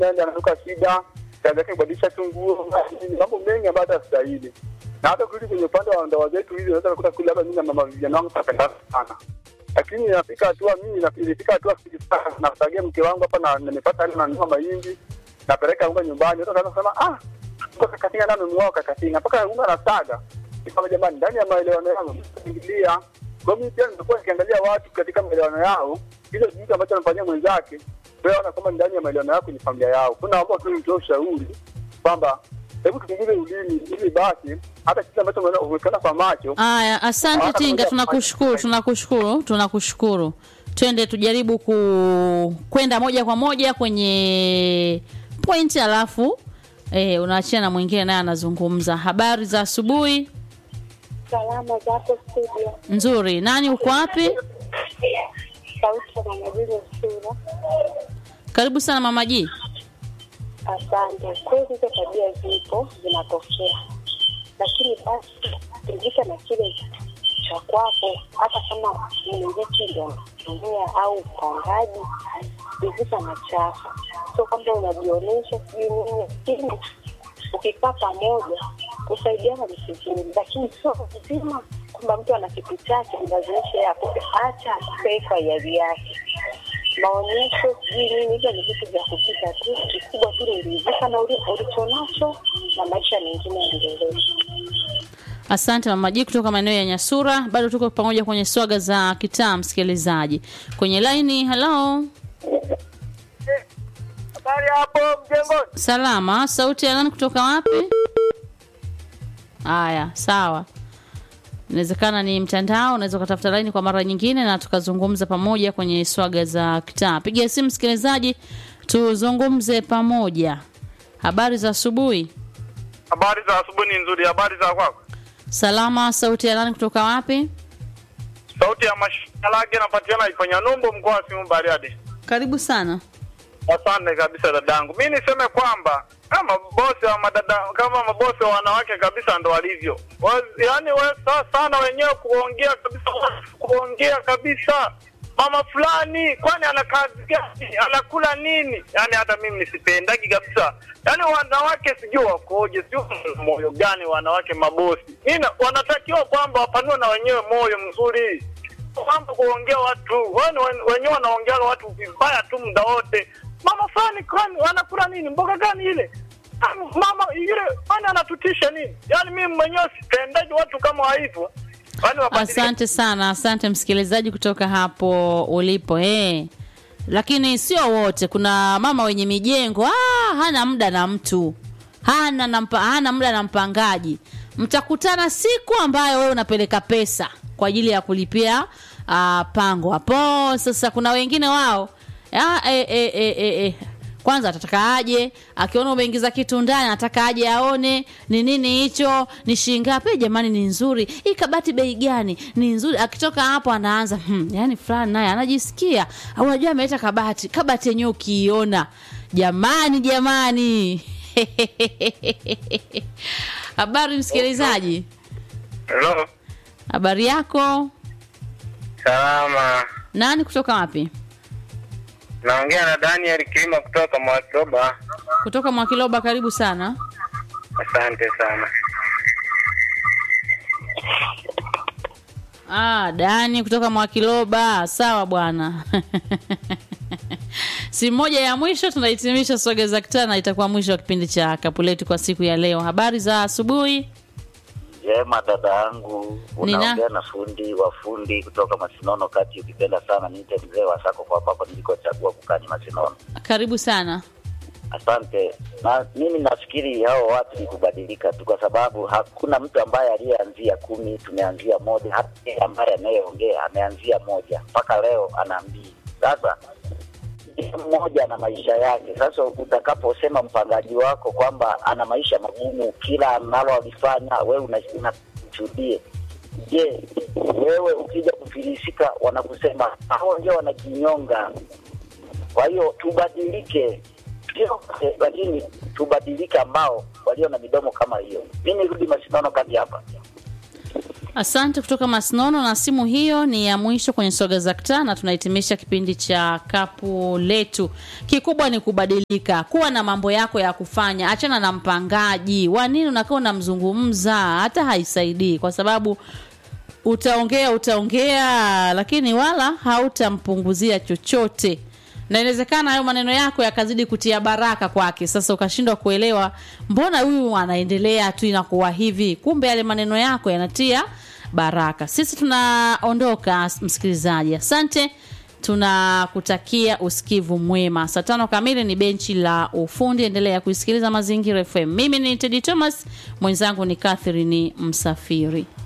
nenda ananuka shida, kazi yake kubadilisha tu nguo, nini, mambo mengi ambayo hata stahili. Na hata kurudi kwenye upande wa ndoa zetu hizi, unaweza kukuta kule hapa mimi na mama vijana wangu tunapendana sana. Lakini inafika hatua mimi na- ilifika hatua sana nasagia mke wangu hapa na nimepata hali nanunua mahindi napeleka unga nyumbani, watu wanaanza kusema ah, unga kakatinga nani mwao kakatinga mpaka unga nasaga. Ni kama jamani, ndani ya maelewano yangu ingilia. Kwa mimi pia nimekuwa nikiangalia watu katika maelewano yao, hizo kitu ambacho anafanyia mwenzake, wewe ona kama ndani ya maelewano yako ni familia yao. Kuna ambao tu nitoa ushauri kwamba hebu tupunguze ulimi ili basi hata kitu ambacho umeona- umekana kwa macho Aya, asante Hata Tinga, moja- tunakushukuru, tunakushukuru, tunakushukuru. Twende tujaribu ku kwenda moja kwa moja kwenye point, alafu eh, unaachia na mwingine naye anazungumza. Habari za asubuhi. Salama zako studio. Nzuri. Nani uko wapi? Sauti ya Mama Julius Sura. Karibu sana mama G. Asante. Kweli hizo tabia zipo zinatokea, lakini basi rizika na kile cha kwako, hata kama mlingiti ndio anatumia au mpangaji, rizika na chako, sio kwamba unajionyesha sijui nini, lakini ukikaa pamoja kusaidiana ni vizuri, lakini sio lazima kwamba mtu ana kitu chake mlazimishe akupe, acha akupe kwa hiari yake maonyesho sijui nini, hivyo ni vitu vya kupita tu. Kikubwa tu ni rizika na uli- ulichonacho na maisha mengine yaendelee. Asante mama G kutoka maeneo ya Nyasura. Bado tuko pamoja kwenye swaga za kitaa, msikilizaji kwenye laini. Hello, habari hapo mjengoni. salama. Sauti ya nani kutoka wapi? Haya, sawa. Inawezekana ni mtandao, unaweza ukatafuta laini kwa mara nyingine na tukazungumza pamoja kwenye swaga za kitaa. Piga simu msikilizaji, tuzungumze pamoja. Habari za asubuhi. Habari za asubuhi ni nzuri. Habari za kwako? Salama. Sauti ya nani kutoka wapi? Sauti ya mashalage napatikana ifanya numbo mkoa wa Simiyu Bariadi. Karibu sana. Asante kabisa dadangu. Mi niseme kwamba kama bosi wa madada kama mabosi wa wanawake kabisa ndo walivyo. Wa- Yaani we, sa, sana wenyewe kuongea kabisa kuongea kabisa mama fulani kwani ana kazi gani anakula nini yaani hata mimi nisipendagi kabisa yaani wanawake sijui wakoje sijui wana moyo gani wanawake mabosi Nina, wanatakiwa kwamba wapanue na wenyewe moyo mzuri kwamba kuongea watu wani wenyewe wanaongea watu vibaya tu muda wote mama fulani kwani wanakula nini mboga gani ile Ah, mama yule kwani anatutisha nini yaani mimi mwenyewe sipendaji watu kama hivyo Yaani wabadilike. Asante sana, asante msikilizaji kutoka hapo ulipo eh. Lakini sio wote, kuna mama wenye mijengo ah, hana muda na mtu hana na mpa, hana muda na mpangaji. Mtakutana siku ambayo wewe unapeleka pesa kwa ajili ya kulipia ah, pango hapo. Sasa kuna wengine wao ah, eh, eh, eh, eh, eh. Kwanza atataka aje, akiona umeingiza kitu ndani anataka aje aone ni nini hicho, ni shilingi ngapi? Jamani, ni nzuri hii kabati, bei gani? Ni nzuri. Akitoka hapo anaanza hmm, yani fulani naye anajisikia, au unajua ameleta kabati, kabati yenyewe ukiiona, jamani, jamani habari msikilizaji, Hello. habari yako? Salama. Nani kutoka wapi? Naongea na Daniel Kilima kutoka Mwakiroba. Kutoka Mwakiloba, karibu sana. Asante sana. Ah, Dani kutoka Mwakiloba. Sawa bwana. si moja ya mwisho tunahitimisha soga za kitaa na itakuwa mwisho wa kipindi cha kapuletu kwa siku ya leo. Habari za asubuhi. Jema dada yangu, Nina- unaongea na fundi wa fundi kutoka Masinono kati. Ukipenda sana niite mzee wa sako kwa hapa nilikochagua kukaa ni Masinono. Karibu sana. Asante. Na mimi nafikiri hao watu ni kubadilika tu, kwa sababu hakuna mtu ambaye aliyeanzia kumi, tumeanzia moja. Hata yeye ambaye anayeongea ameanzia moja mpaka leo ana mbili. Sasa kila mmoja ana maisha yake. Sasa utakaposema mpangaji wako kwamba ana maisha magumu, kila analolifanya wewe una- unashuhudie, je, wewe ukija kufilisika wanakusema hao ndio wanajinyonga. Kwa hiyo tubadilike, sio wote, lakini tubadilike ambao walio na midomo kama hiyo. Mi nirudi mashindano kati hapa. Asante kutoka Masnono, na simu hiyo ni ya mwisho kwenye soga za ktaa, na tunahitimisha kipindi cha kapu letu. Kikubwa ni kubadilika, kuwa na mambo yako ya kufanya, achana na mpangaji wa nini unakaa unamzungumza, hata haisaidii kwa sababu utaongea utaongea, lakini wala hautampunguzia chochote na inawezekana hayo maneno yako yakazidi kutia baraka kwake. Sasa ukashindwa kuelewa, mbona huyu anaendelea tu inakuwa hivi, kumbe yale maneno yako yanatia baraka. Sisi tunaondoka, msikilizaji, asante, tunakutakia usikivu mwema. Saa tano kamili ni benchi la ufundi. Endelea kuisikiliza Mazingira FM. Mimi ni Tedi Thomas, mwenzangu ni Catherine Msafiri.